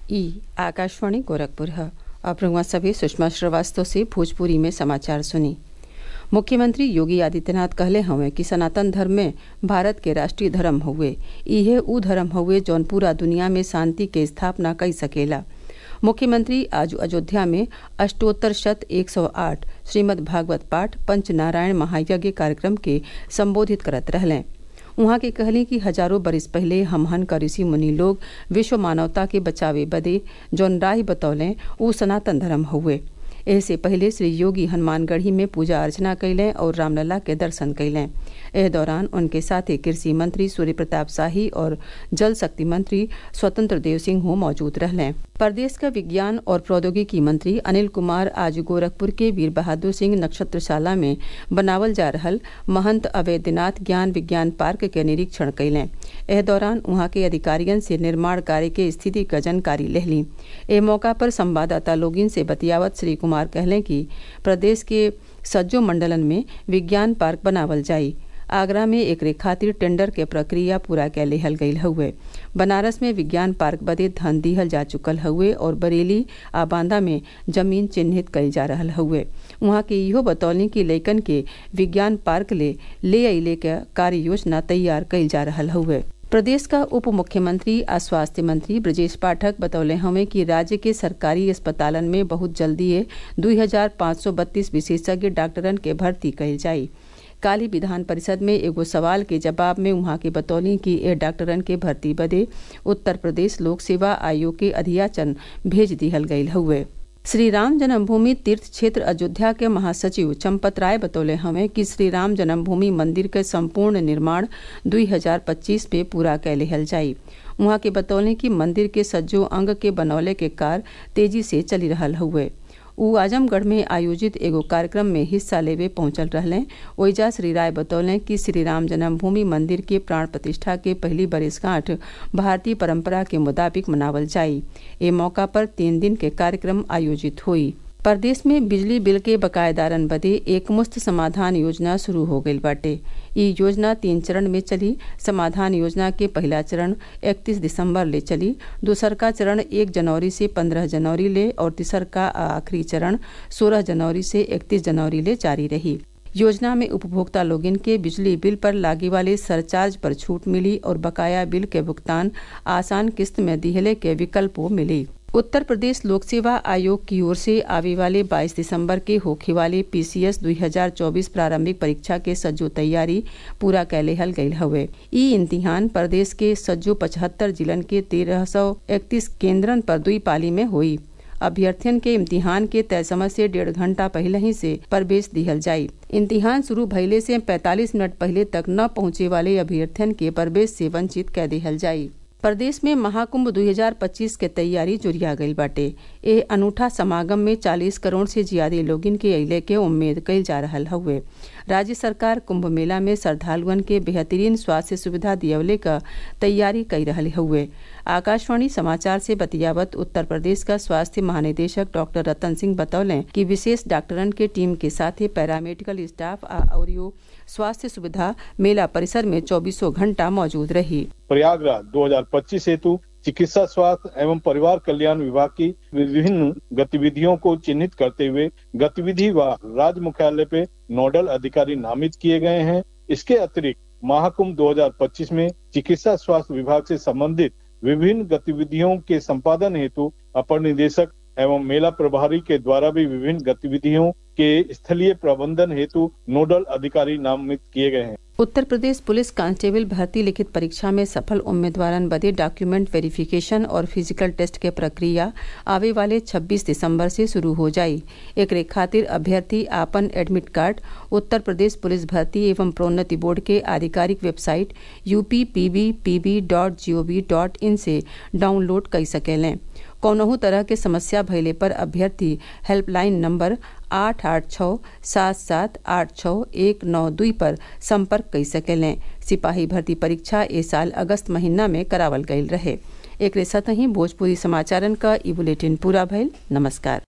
ई आकाशवाणी गोरखपुर है अब रउआ सभी सुषमा श्रीवास्तव से भोजपुरी में समाचार सुनी मुख्यमंत्री योगी आदित्यनाथ कहले हवे कि सनातन धर्म में भारत के राष्ट्रीय धर्म हउवे इहे उ धर्म हउवे जौन पूरा दुनिया में शांति के स्थापना कई सकेला मुख्यमंत्री आज अयोध्या में अष्टोत्तर शत एक सौ आठ श्रीमद् भागवत पाठ पंच नारायण महायज्ञ कार्यक्रम के संबोधित करत रहलें उहाँ के कहली कि हजारों बरिस पहले हमहन का ऋषि मुनि लोग विश्व मानवता के बचावे बदे जौन राह बतौलें उ सनातन धर्म हउवे एहसे पहले श्री योगी हनुमानगढ़ी में पूजा अर्चना कैलें और रामलला के दर्शन कैलें एह दौरान उनके साथ कृषि मंत्री सूर्य प्रताप शाही और जल शक्ति मंत्री स्वतंत्र देव सिंह हो मौजूद रहलें प्रदेश का विज्ञान और प्रौद्योगिकी मंत्री अनिल कुमार आज गोरखपुर के वीर बहादुर सिंह नक्षत्रशाला में बनावल जा रहल महंत अवैधनाथ ज्ञान विज्ञान पार्क के निरीक्षण कैलें एह दौरान वहां के अधिकारियन से निर्माण कार्य के स्थिति का जानकारी लेहली एह मौका पर संवाददाता लोगिन से बतियावत श्री कुमार कहलें कि प्रदेश के सज्जो मंडलन में विज्ञान पार्क बनावल जाई आगरा में एकरे खातिर टेंडर के प्रक्रिया पूरा कै लेहल गईल हउवे बनारस में विज्ञान पार्क बदे धन दिहल जा चुकल हउवे और बरेली आ बांदा में जमीन चिन्हित कईल जा रहल हउवे उहाँ के इहो बतौली कि लइकन के विज्ञान पार्क ले ले अइले के कार्य योजना तैयार कईल जा रहल हउवे प्रदेश का उप मुख्यमंत्री आ स्वास्थ्य मंत्री ब्रजेश पाठक बतौले हमें कि राज्य के सरकारी अस्पतालन में बहुत जल्दी दुई हजार पाँच सौ बत्तीस विशेषज्ञ डॉक्टरन के भर्ती कईल जाई काली विधान परिषद में एगो सवाल के जवाब में उहाँ के बतौली कि ए डॉक्टरन के भर्ती बदे उत्तर प्रदेश लोक सेवा आयोग के अधियाचन भेज दिहल गईल हउवे श्री राम जन्मभूमि तीर्थ क्षेत्र अयोध्या के महासचिव चंपत राय बतौले हमें कि श्री राम जन्मभूमि मंदिर के संपूर्ण निर्माण 2025 में पूरा कै लेहल जाई उहाँ के बतौले कि मंदिर के सज्जो अंग के बनौले के कार्य तेजी से चली रहल हुए उ आजमगढ़ में आयोजित एगो कार्यक्रम में हिस्सा लेवे पहुंचल रहलें ओइजा श्री राय बतौलें कि श्री राम जन्मभूमि मंदिर के प्राण प्रतिष्ठा के पहली बरिसगांठ भारतीय परंपरा के मुताबिक मनावल जाई ए मौका पर तीन दिन के कार्यक्रम आयोजित हुई प्रदेश में बिजली बिल के बकायेदारन बदे एकमुश्त समाधान योजना शुरू हो गईल बाटे ई योजना तीन चरण में चली समाधान योजना के पहला चरण 31 दिसंबर ले चली दूसर का चरण 1 जनवरी से 15 जनवरी ले और तीसर का आखिरी चरण 16 जनवरी से 31 जनवरी ले जारी रही योजना में उपभोक्ता लोगिन के बिजली बिल पर लागे वाले सरचार्ज पर छूट मिली और बकाया बिल के भुगतान आसान किस्त में दिहले के विकल्पों मिली उत्तर प्रदेश लोक सेवा आयोग की ओर से आवे वाले 22 दिसंबर के होखे वाले पीसीएस 2024 प्रारंभिक परीक्षा के सज्जो तैयारी पूरा कै लेहल गईल हवे ई इम्तिहान प्रदेश के सज्जो पचहत्तर जिलन के तेरह सौ इकतीस केंद्रन पर दुई पाली में हुई अभ्यर्थियन के इम्तिहान के तय समय से डेढ़ घंटा पहले ही से प्रवेश दिहल जाई इम्तिहान शुरू भइले से 45 मिनट पहले तक न पहुंचे वाले अभ्यर्थियन के प्रवेश से वंचित कै दिहल जाई प्रदेश में महाकुंभ 2025 के तैयारी जुरिया गईल बाटे ए अनूठा समागम में 40 करोड़ से ज्यादा लोगिन के अइले के उम्मीद कईल जा रहल हउवे राज्य सरकार कुंभ मेला में श्रद्धालुअन के बेहतरीन स्वास्थ्य सुविधा दियवले क तैयारी कई रहल हउवे आकाशवाणी समाचार से बतियावत उत्तर प्रदेश का स्वास्थ्य महानिदेशक डॉक्टर रतन सिंह बतौलें कि विशेष डॉक्टरन के टीम के साथ पैरामेडिकल स्टाफ और स्वास्थ्य सुविधा मेला परिसर में चौबीसों घंटा मौजूद रही प्रयागराज 2025 हेतु चिकित्सा स्वास्थ्य एवं परिवार कल्याण विभाग की विभिन्न गतिविधियों को चिन्हित करते हुए गतिविधि व राज्य मुख्यालय पे नोडल अधिकारी नामित किए गए हैं इसके अतिरिक्त महाकुंभ 2025 में चिकित्सा स्वास्थ्य विभाग से संबंधित विभिन्न गतिविधियों के संपादन हेतु अपर निदेशक एवं मेला प्रभारी के द्वारा भी विभिन्न गतिविधियों के स्थलीय प्रबंधन हेतु नोडल अधिकारी नामित किए गए हैं उत्तर प्रदेश पुलिस कांस्टेबल भर्ती लिखित परीक्षा में सफल उम्मीदवारन बदे डॉक्यूमेंट वेरिफिकेशन और फिजिकल टेस्ट के प्रक्रिया आवे वाले 26 दिसंबर से शुरू हो जाई एकरे खातिर अभ्यर्थी आपन admit card Uttar Pradesh police भर्ती एवं प्रोन्नति बोर्ड के आधिकारिक website UP PB PB dot G O V dot in से डाउनलोड कर सकेलें कौनहू तरह के समस्या भइले पर अभ्यर्थी हेल्पलाइन नंबर आठ आठ छः सात सात आठ छः एक नौ दुई पर संपर्क कर सकेलें सिपाही भर्ती परीक्षा ए साल अगस्त महीना में करावल गईल रहे एक साथ ही भोजपुरी समाचारन का ई बुलेटिन पूरा भइल नमस्कार